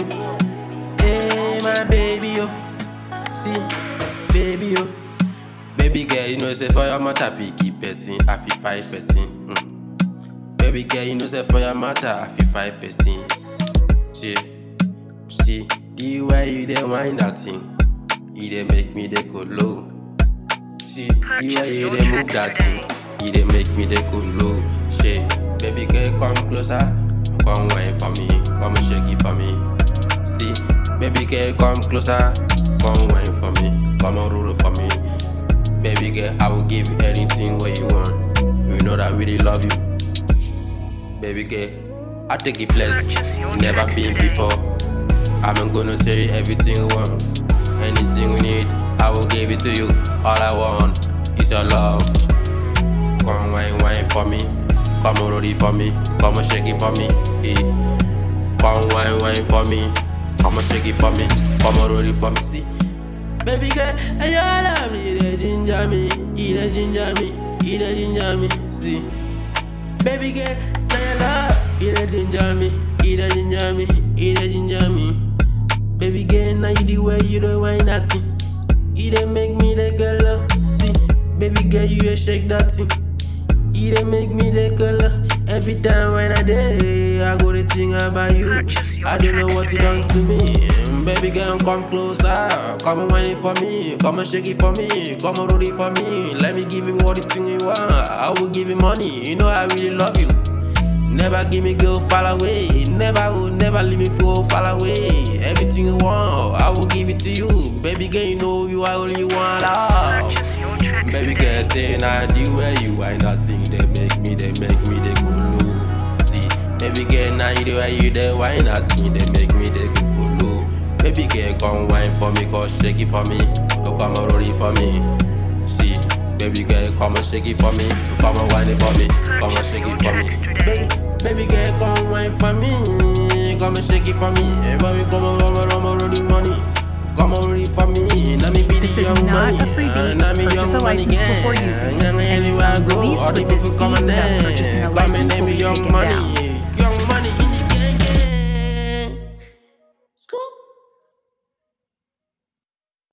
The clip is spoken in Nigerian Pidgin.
Hey, my baby, oh. See, baby, oh. Baby girl, you know, say for your matter, fi keep person, I fi five person. Mm. Baby girl, you know, say for your matter, I fi five person. See, see, the way you dey wind that thing, you dey make me dey go low. See, the way you dey move that thing, you dey make me dey go low. Shit, baby girl, come closer, come wine for me, come shake it for me. See, baby girl, come closer, come wine for me, come on roll for me. Baby girl, I will give you anything what you want. You know that I really love you. Baby girl, I take it place you never been before. I'm gonna tell you everything you want. Anything you need, I will give it to you. All I want is your love. Come wine, wine for me. Come on, roll it for me. Come on, shake it for me. Eh. Come wine, wine for me. Come on, shake it for me. Come on, roll it for me. See. Baby girl, and you love me, they ginger me, you dey ginger me, you dey ginger me, see. Baby girl, now you love, you dey ginger me, you dey ginger me, you dey ginger me. Baby girl, now you the way you dey wine that thing, you dey make me the girl love. See, baby girl, you dey shake that thing, you dey make me the girl love. Every time when I day, I go to think about you. I don't know what you done to me. Baby girl, come closer. Come and whine it for me. Come and shake it for me. Come and roll it for me. Let me give you all the thing you want. I will give you money. You know I really love you. Never give me girl fall away. Never will never leave me for fall away. Everything you want, I will give it to you. Baby girl, you know you are only one love. Baby girl, say now the way you wine that thing, they make me, they make me, they go low. See, baby girl, now you the way you they wine that thing, they make me, they go low. Baby girl, come wine for me, come shake it for me, oh come and roll it for me. See, baby girl, come and shake it for me, oh, come and wine it for me, come and shake it for me. Baby, baby girl, come wine for me, come and shake it for me, hey, baby, come and come and come and roll the money. Come on, ready for me. Let me be This the is young not money. a freebie. And let me Purchase young a money license gang. before using it, And and anywhere I some go, released all the with this people come fee and without purchasing a Come and license name will me be young taken money. down. Young money in